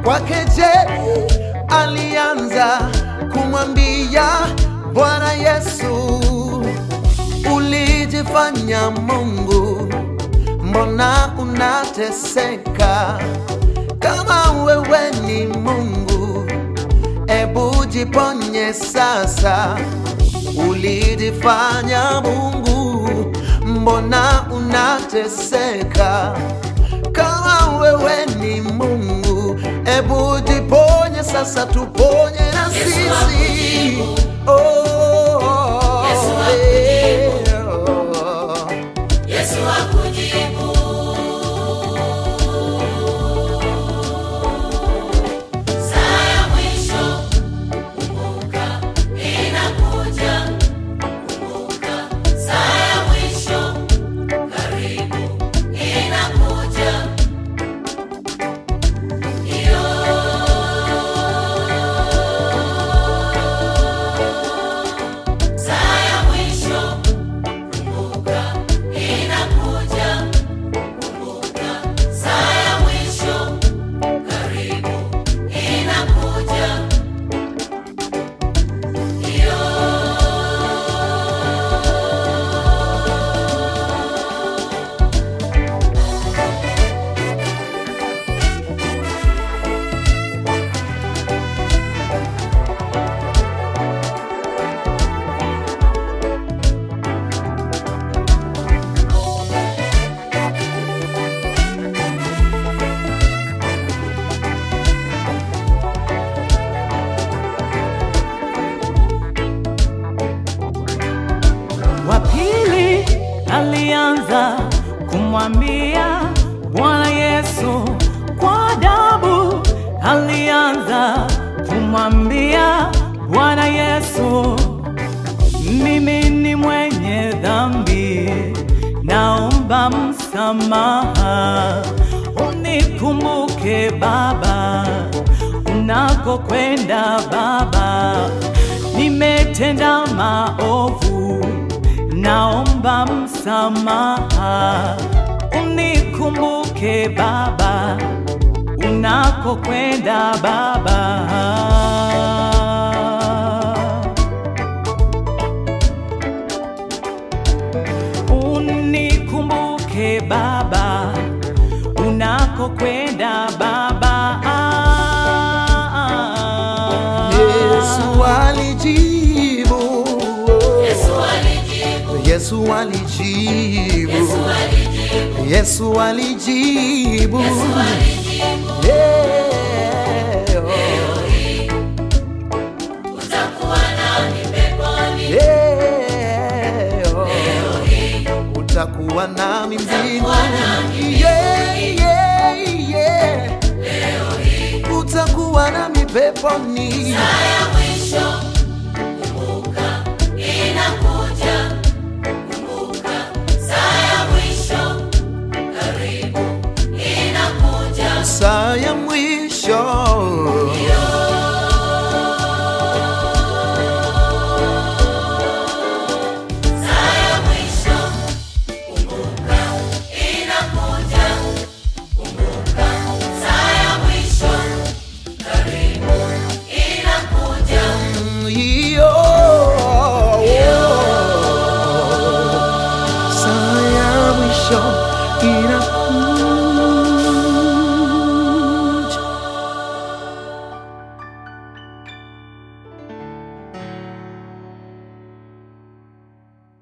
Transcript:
kwake je alianza kumwambia bwana yesu ulijifanya mungu mbona unateseka kama wewe ni mungu ebu jiponye sasa ulijifanya mungu mbona unateseka kama wewe ni mungu ebu jiponye sasa tuponye na sisi Oh, Yesu eh, akujibu. oh. Yesu akujibu. Saa ya mwisho, kumbuka, inakuja. Kumbuka, saa ya mwisho, karibu, inakuja. Iyo. Saa ya mwisho Kumbuka, inakuja. Kumbuka, saa ya mwisho karibu, inakuja. Iyo. wa pili alianza kumwambia Bwana Yesu kwa adabu, alianza kumwambia Bwana Yesu, mimi ni mwenye dhambi, naomba msamaha, unikumbuke Baba, unakokwenda Baba, nimetenda maovu, naomba msamaha, unikumbuke Baba, unakokwenda Baba. Unikumbuke Baba, unakokwenda Baba. Yesu alijibu. Yesu alijibu. Yesu alijibu. Yesu alijibu. Yesu alijibu. Yesu alijibu. Yeah. Utakuwa nami peponi. Yeah. Utakuwa nami mbinguni. nami Yeah, yeah, yeah. Utakuwa nami peponi. Saa ya